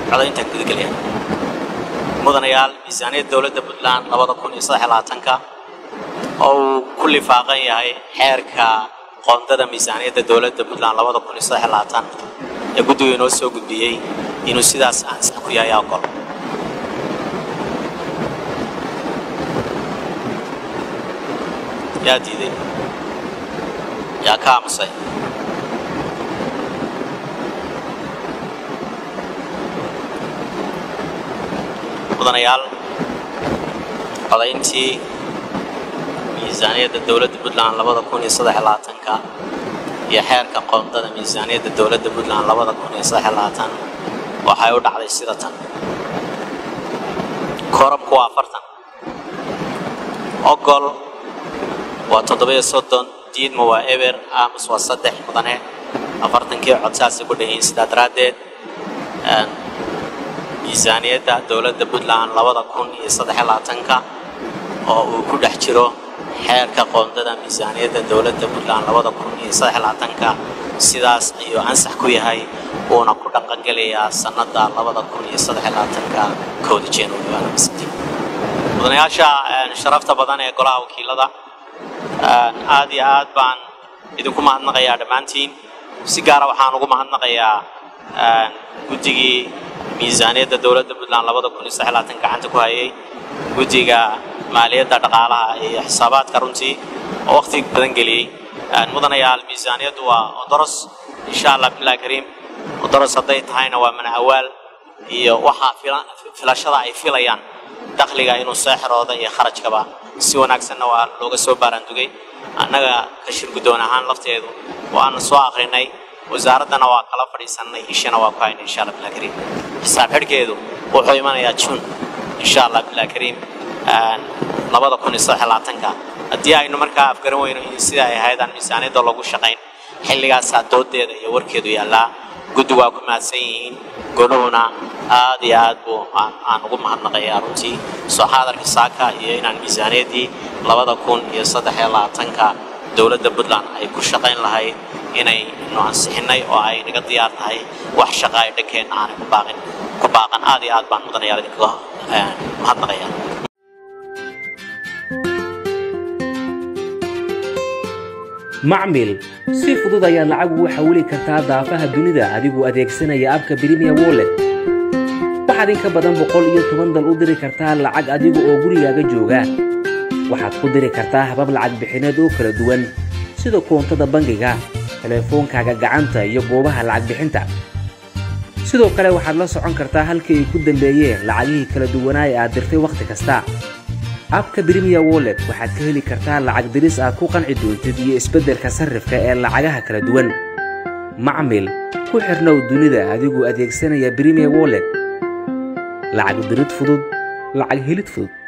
codaynta gudagelaya mudanayaal miisaaniyadda dowladda puntland labada kun iyo saddex labaatanka oo uu ku lifaaqan yahay xeerka qoondada miisaaniyadda dowladda puntland labada kun iyo saddex labaatan ee guddigu inoo soo gudbiyey inuu sidaas ansax ku yahay ogol yaa diiday yaa ka aamusay mudanayaal codayntii miisaaniyadda dowladda puntland labada kun iyo saddex labaatanka iyo xeerka qoondada miisaaniyadda dowladda puntland labada kun iyo saddex labaatan waxay u dhacday sida tan koorabku waa afartan ogol waa toddobiyo soddon diidma waa eber aamus waa saddex mudane afartankii cod saasay ku dhayiin sidaa daraaddeed miisaaniyadda dowladda puntland labada kun iyo saddex labaatanka oo uu ku dhex jiro xeerka qoondada miisaaniyadda dowladda puntland labada kun iyo saddex labaatanka sidaas ayuu ansax ku yahay uuna ku dhaqangelayaa sannadda labada kun iyo saddex labaatanka kowda january mudanayaasha sharafta badan ee golaha wakiilada aad iyo aad baan idinku mahadnaqayaa dhammaantiin si gaara waxaan ugu mahadnaqayaa guddigii miisaaniyadda dowladda puntland labada kun iyo saddex labaatan gacanta ku hayay guddiga maaliyadda dhaqaalaha iyo xisaabaadka runtii oo waqti badan geliyey mudanayaal miisaaniyaddu waa odoros insha allah billahi kariim odoros hadday tahayna waa manacawaal iyo waxaa filashada ay filayaan dakhliga inuu seexrooda iyo kharajkaba si wanaagsanna waa looga soo baaraandugay annaga ka shir guddoon ahaan lafteedu waana soo akrinay wasaaraddana waa kala fadhiisannay ishana waa ku haynay insha allah billahi kariim xisaab xidhkeedu wuxuu imanayaa jun insha allah billahi kariim labada kun iyo saddex labaatanka haddii aynu markaa afgaran weyno in sida ay ahayd aan miisaaniyadda loogu shaqayn xilligaasaa doodeeda iyo warkeedu yaallaa guddi waa ku mahadsan yihiin goluhuna aad iyo aad buu aan ugu mahadnaqayaa runtii soo xaadarka saaka iyo inaan miisaaniyaddii labada kun iyo saddex iyo labaatanka dowladda puntland ay ku shaqayn lahayd inaynu ansixinnay oo ay naga diyaar tahay wax shaqa ay dhankeenna aanay ku baaqin ku baaqan aad iyo aad baan mudanayaal idinkaga mahadnaqayaa macmil si fudud ayaad lacag ugu xawili kartaa daafaha dunida adigoo adeegsanaya abka brimiya wollet waxaad in ka badan boqol iyo toban dal u diri kartaa lacag adiga oo gurigaaga jooga waxaad ku diri kartaa habab lacag bixineed oo kala duwan sida koontada bangiga telefoonkaaga gacanta iyo goobaha lacag bixinta sidoo kale waxaad la socon kartaa halkii ay ku dambeeyeen lacagihii kala duwanaa ee aad dirtay wakhti kasta abka brimiya wollet waxaad ka heli kartaa lacag diris aad ku qanci doontid iyo isbeddelka sarrifka ee lacagaha kala duwan macmil ku xirnow dunida adigoo adeegsanaya brimiya wollet lacag dirid fudud lacag helid fudud